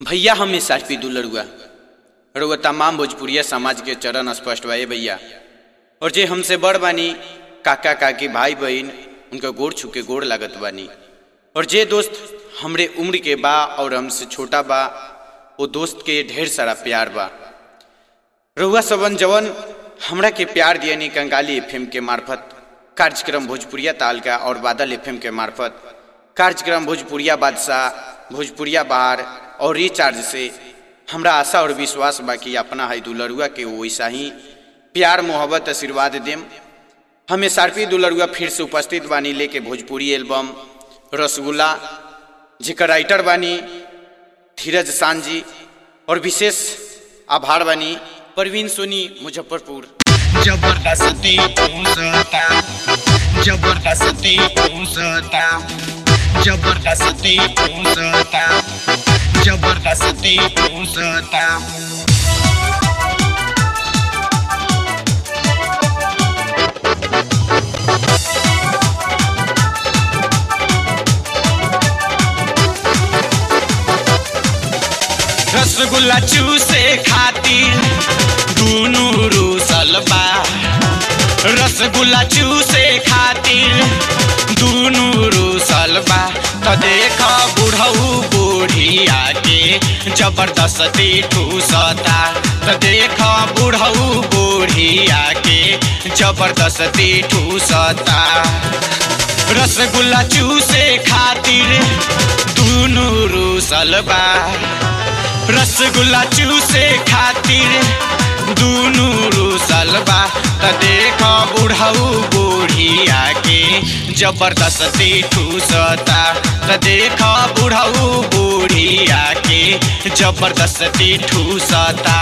भैया हम S R P दुलरुआ रउआ तमाम भोजपुरिया समाज के चरण स्पष्ट बा ए भैया और जे हमसे बड़ बानी काका काकी भाई बहन उनका गोड़ छू के गोड़ लागत बानी और जे दोस्त हमरे उम्र के बा और हमसे छोटा बा वो दोस्त के ढेर सारा प्यार बा रउआ सबन जवन हमरा के प्यार दियानी कंगाली एफएम के मार्फत कार्यक्रम भोजपुरिया तालका और बादल एफएम के मार्फत कार्यक्रम भोजपुरिया बादशाह भोजपुरिया बहार और रिचार्ज से हमरा आशा और विश्वास बा कि अपना है दुलरुआ के वैसा ही प्यार मोहब्बत आशीर्वाद देम हम एस दुलरुआ फिर से उपस्थित बानी लेके भोजपुरी एल्बम रसगुल्ला जेकर राइटर बानी धीरज सांझी और विशेष आभार बानी परवीन सोनी मुजफ्फरपुर जबरदस्ती पूसता जबरदस्ती पूसता जबरदस्ती पूसता जबरदस्ती पूसता रसगुल्ला चूसे खातिर दुनू रूसल बा रसगुल्ला चूसे खातिर दुनू रूसल बा त देख बुढ़ऊ बूढ़िया के जबरदस्ती ठूसता त देख बुढ़ऊ बूढ़िया के जबरदस्ती ठूसता रसगुल्ला चूसे खातिर दुनू रूसल बा रसगुल्ला चूसे खातिर दुनू रूसल बा त देख बुढ़ऊ बूढ़िया के जबरदस्ती ठूसता त देख बुढ़ऊ बूढ़िया के जबरदस्ती ठूसता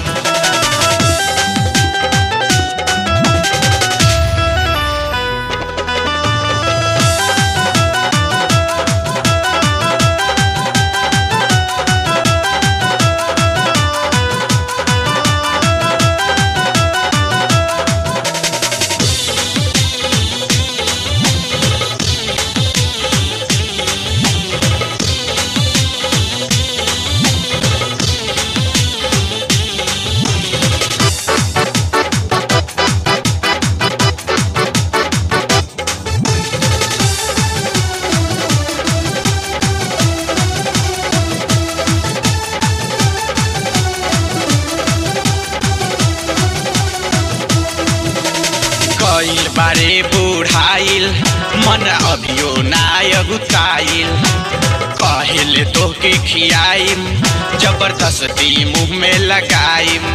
कईल बारे बुढ़ाइल मन अभियो नायगुताइल कहले तोहके खियाइम जबरदस्ती मुंह में लगाइम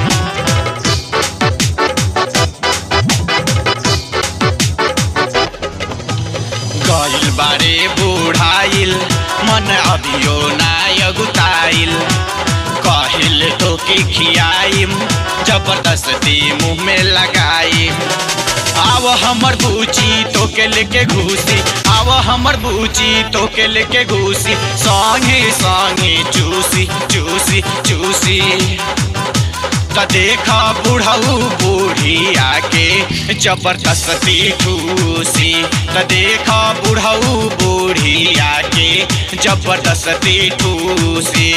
गईल बारे बुढ़ाइल मन अभियो नायगुताइल कहले तोहके खियाइम जबरदस्ती मुंह में लगाइम आव हमर बूची तोके लेके घूसी आव हमर बूची तोके लेके घूसी संगे संगे चूसी चूसी चूसी त देख बुढ़ऊ बूढ़िया के जबरदस्ती ठूसी त देख बुढ़ऊ बूढ़िया के जबरदस्ती ठूसी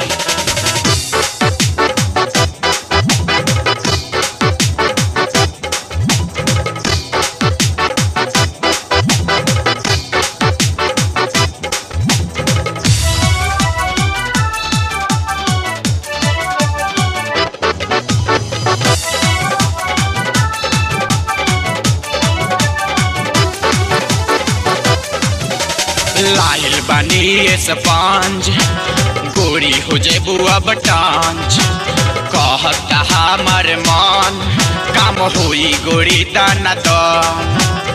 लाइल बानी स्पंज गोरी हो जे बुआ बटांज कहता हमर मन काम होई गोरी दाना दान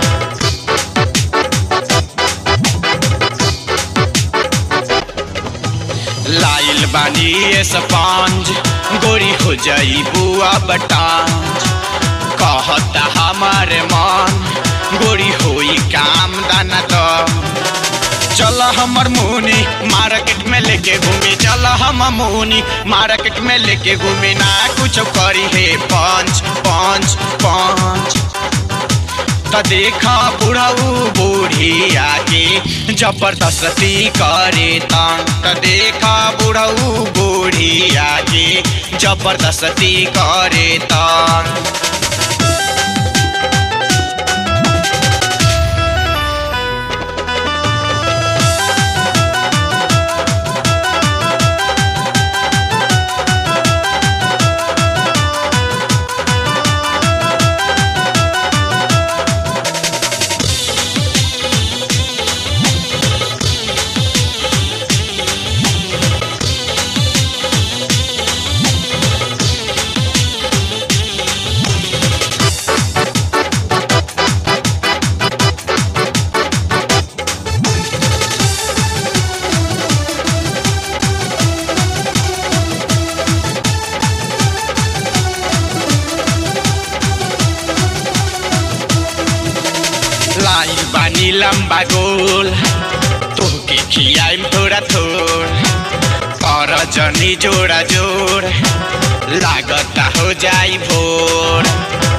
लाइल बानी स्पंज गोरी हो जाई बुआ बटांज कहता हमर मन गोरी होई काम दाना दान चल हमर मुनी मार्केट में लेके घूमी चल हम मुनी मार्केट में लेके घूमी ना कुछ करी हे पंच पंच पंच त त देखा बुढ़ऊ बूढ़िया के जबरदस्ती करे तंग त देखा बुढ़ऊ बूढ़िया के जबरदस्ती करे तंग लाइल बानी लम्बा गोल तोहके खियाइम थोड़ा थोड़ पर जनी जोड़ा जोड़ लागता हो जाई भोर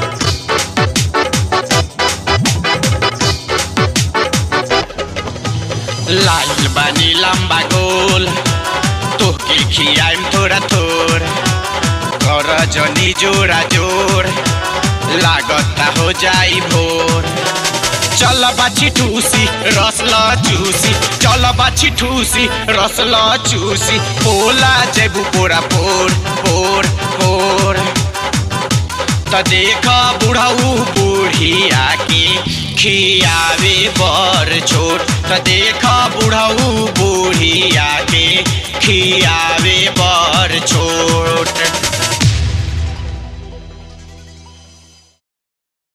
लाइल बानी लम्बा गोल तोहके खियाइम थोड़ा थोड़ कर जनी जोड़ा जोड़ लागता हो जाई भोर चल बाछी ठूसी रसला चूसी चल बाछी ठूसी रसला चूसी पोला जेबू पोरा पोर पोर पोर त देख बुढ़ऊ बुढ़िया के खियावे बर छोट त देख बुढ़ऊ बुढ़िया के खियावे बर छोट